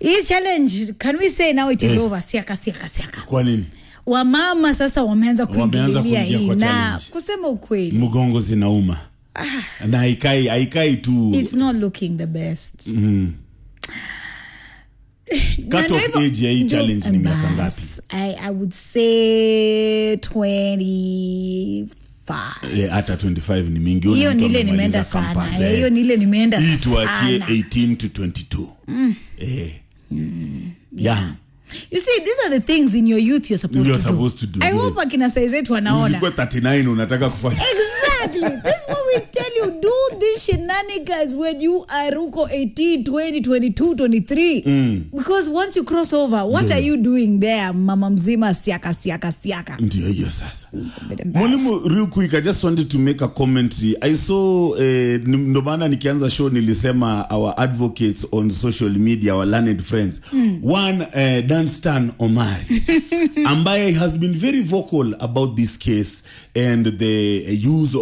hii challenge can we say now it is over siaka siaka siaka kwa nini wamama sasa wameanza Wameanza kuingililia kuingia hii kwa na challenge. kusema ukweli mgongo zinauma na haikai haikai tu it's not looking the best Cut Na off hivyo- age ya hii ndio- challenge ni miaka ngapi? bas, I, I would say 25 Eh, hata 25 ni mingi Huyu hiyo mtu ni ile amemaliza nimeenda sana campus, Eh, eh. hiyo ni ile nimeenda hii tuachie sana 18 to 22 eh. yeah. you see these are the things in your youth you're supposed, You're to, supposed do. to do, i yeah. hope akina saizetu wanaona Usikuwe 39 unataka kufanya Exactly. This what we tell you. Do these shenanigans when you are Ruko 18, 20, 22, 23. Because once you cross over, what are you doing there, mama mzima siaka siaka siaka? ndio hiyo sasa It's a bit embarrassing. mwalimu real quick i just wanted to make a comment i saw eh, ni- ndo maana nikianza show nilisema our advocates on social media our learned friends one eh, danstan omari ambaye has been very vocal about this case and the use